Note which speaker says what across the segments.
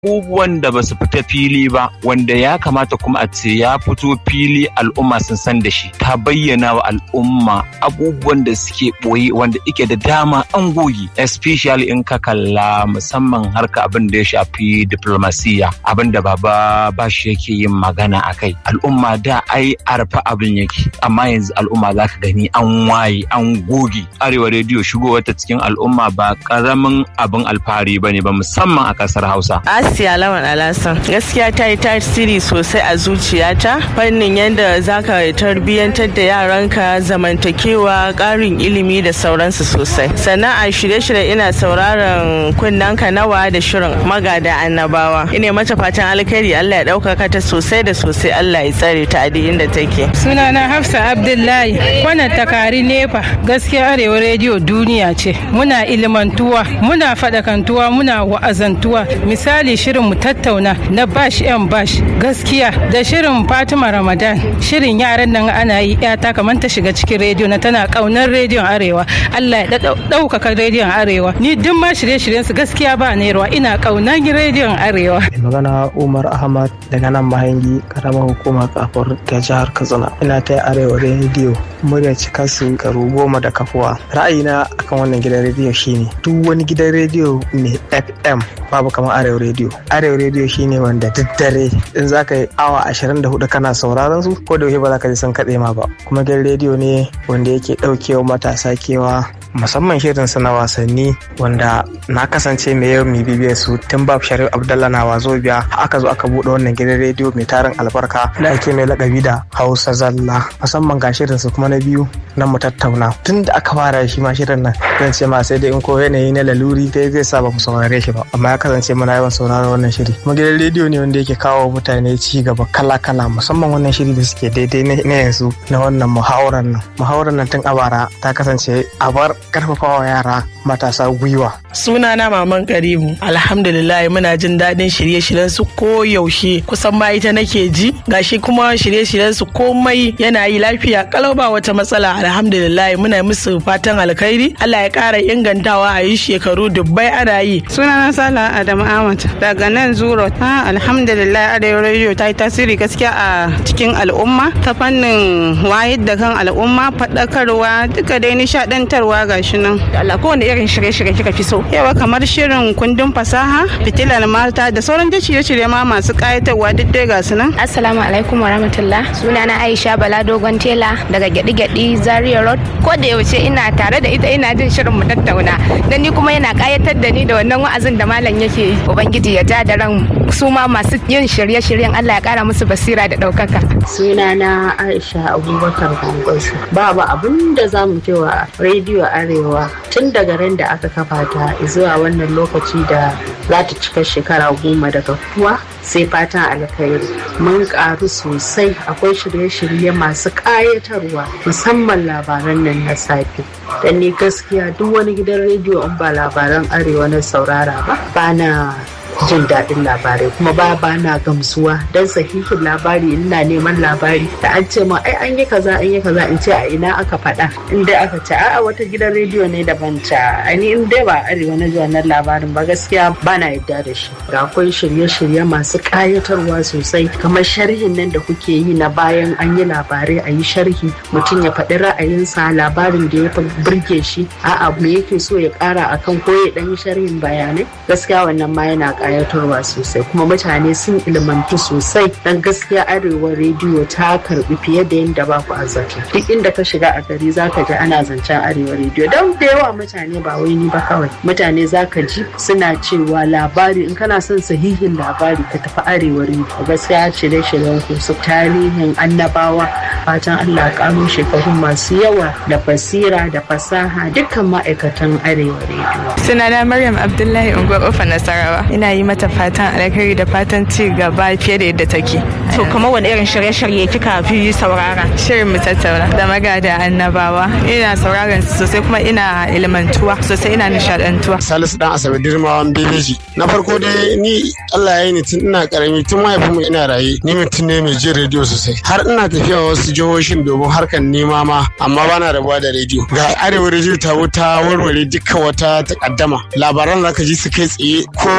Speaker 1: abubuwan da ba su fita fili ba wanda ya kamata kuma a ce ya fito fili al'umma sun san da shi ta bayyana wa al'umma abubuwan da suke ɓoye wanda ike da dama an goyi especially in ka kalla musamman harka abin da ya shafi diplomasiya abin da baba bashi yake yin magana a kai al'umma da ai arfa abin yake amma yanzu al'umma za ka gani an waye an goge arewa rediyo shigo wata cikin al'umma ba karamin abin alfahari ba ne ba musamman a kasar hausa
Speaker 2: asiya lawan alasan gaskiya ta yi tasiri sosai a zuciyata fannin yadda za ka tarbiyyantar da yaranka zamantakewa ƙarin ilimi da sauransu sosai sannan a shirye-shirye ina sauraron kunnanka nawa da shirin magada annabawa ina mata fatan alkhairi allah ya ɗaukaka ta sosai da sosai allah ya tsare ta a duk inda take
Speaker 3: sunana hafsa abdullahi wannan takari nefa gaskiya arewa rediyo duniya ce muna ilimantuwa muna faɗakantuwa muna wa'azantuwa misali shirin mu tattauna na bash yan bash gaskiya da shirin fatima ramadan shirin yaran nan ana yi yata kamar ta shiga cikin rediyo na tana kaunar rediyon arewa allah ya ɗaukaka rediyon arewa ni duk ma shirye-shiryen su gaskiya ba nerwa ina kaunar rediyon arewa
Speaker 4: magana umar ahmad daga nan mahangi karamar hukumar kafar ta jihar katsina ina ta arewa rediyo murya cika su karu goma da kafuwa ra'ayina akan wannan gidan rediyo shine duk wani gidan rediyo mai fm babu kamar arewa rediyo arewa rediyo shine wanda duk dare in za ka yi awa 24 kana sauraron su ko da ba za ka ji sun kaɗe ma ba kuma gidan rediyo ne wanda yake ɗaukewa matasa kewa musamman shirin su na wasanni wanda na kasance mai yau mai bibiyar su tun babu sharif abdallah na wazo biya aka zo aka buɗe wannan gidan rediyo mai tarin albarka da ake mai lakabi da hausa zalla musamman ga shirin su kuma na biyu na mu tattauna tun da aka fara shi ma shirin nan zan ce ma sai dai in ko yanayi na laluri dai zai sa ba mu saurare shi ba amma ya kasance muna yawan sauraron wannan shiri kuma gidan rediyo ne wanda yake kawo mutane ci gaba kala kala musamman wannan shiri da suke daidai na yanzu na wannan muhawarar nan muhawarar nan tun a bara ta kasance a bar karfafawa yara matasa gwiwa.
Speaker 2: Sunana Maman Karimu. Alhamdulillah muna jin daɗin shirye-shiryen su ko yaushe kusan ma ita nake ji. Gashi kuma shirye-shiryen su komai yana yi lafiya kalau ba wata matsala. Alhamdulillah muna musu fatan alkhairi. Allah ya ƙara ingantawa a yi shekaru dubbai ana yi.
Speaker 3: Sunana Sala Adamu Ahmad daga nan Zuro. Ha alhamdulillah Arewa Radio ta yi tasiri gaskiya a cikin al'umma ta fannin wayar da kan al'umma faɗakarwa duka dai nishaɗantarwa gashi nan.
Speaker 5: Allah kowane irin shirye-shirye kika fi so.
Speaker 3: Yawa kamar shirin kundin fasaha, fitilar mata da sauran da shirye-shirye ma masu kayatarwa duk dai ga su nan.
Speaker 5: Assalamu alaikum wa rahmatullah. Sunana Aisha Bala Dogon Tela daga Gyaɗi-Gyaɗi Zaria Road. Ko da yaushe ina tare da ita ina jin shirin mu tattauna. Dan ni kuma yana kayatar da ni da wannan wa'azin da malam yake yi. Ubangiji ya ja da ran su ma masu yin shirye-shiryen Allah ya kara musu basira da ɗaukaka.
Speaker 6: Sunana Aisha Abubakar Gwangwasu. Babu abin da za mu cewa rediyo Arewa tun daga ran da aka kafa ta zuwa wannan lokaci da za ta cika shekara goma daga kuwa sai fatan alkhairi mun karu sosai akwai shirye-shirye masu ƙayatarwa musamman labaran nan na safe dan ni gaskiya duk wani gidan rediyo in ba labaran arewa na saurara ba ba na jin daɗin labarai kuma ba ba na gamsuwa don sahihin labari ina neman labari da an ce ma ai an yi kaza an yi kaza in ce a ina aka faɗa in dai aka ce a'a wata gidan rediyo ne daban ta ani in dai ba arewa na wannan labarin ba gaskiya ba na yadda da shi ga akwai shirye-shirye masu ƙayatarwa sosai kamar sharhin nan da kuke yi na bayan an yi labarai a yi sharhi mutum ya faɗi ra'ayinsa labarin da ya fi burge shi a'a me yake so ya ƙara akan ko ya ɗan yi sharhin bayanai gaskiya wannan ma yana kayatarwa sosai kuma mutane sun ilmantu sosai dan gaskiya arewa rediyo ta karbi fiye da yadda ba ku azzata duk inda ka shiga a gari zaka ji ana zancen arewa rediyo don da yawa mutane ba wai ni ba kawai mutane zaka ji suna cewa labari in kana son sahihin labari ka tafi arewa rediyo gaskiya shirye-shiryen ku su tarihin annabawa fatan Allah karo shekaru masu yawa da basira da fasaha dukkan ma'aikatan arewa rediyo
Speaker 2: Sunana Maryam Abdullahi Unguwar Ofa Nasarawa. Ina yi mata fatan alkhairi da fatan ci gaba fiye da yadda take.
Speaker 5: To kuma wani irin shirye-shirye kika fi saurara?
Speaker 2: Shirin mu tattauna da magada annabawa. Ina sauraron su sosai kuma ina ilmantuwa sosai ina nishadantuwa.
Speaker 7: Salisu dan Asabe Dirmawan Bebeji. Na farko dai ni Allah ya yi ni tun ina karami tun mahaifinmu ina raye ni mutum ne mai jin rediyo sosai. Har ina tafiya wasu jihohin domin harkar nema ma amma bana rabuwa da rediyo. Ga arewa rediyo ta wuta warware dukkan wata takaddama. Labaran zaka ji su kai tsaye komai abin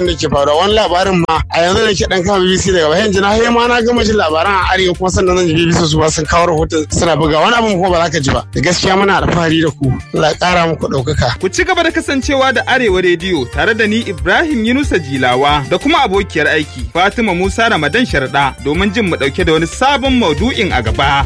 Speaker 7: da ke faruwa wani labarin ma a yanzu da ke dan kama BBC daga bayan jina har ma na gama jin labaran a arewa kuma sannan zan ji BBC su ba sun kawo rahoton suna buga wani abin kuma ba za ka ji ba da gaskiya muna alfahari da ku Allah ya kara muku ɗaukaka.
Speaker 8: Ku ci gaba da kasancewa da Arewa Rediyo tare da ni Ibrahim Yunusa Jilawa da kuma abokiyar aiki Fatima Musa Ramadan Sharda domin jin mu ɗauke da wani sabon maudu'in a gaba.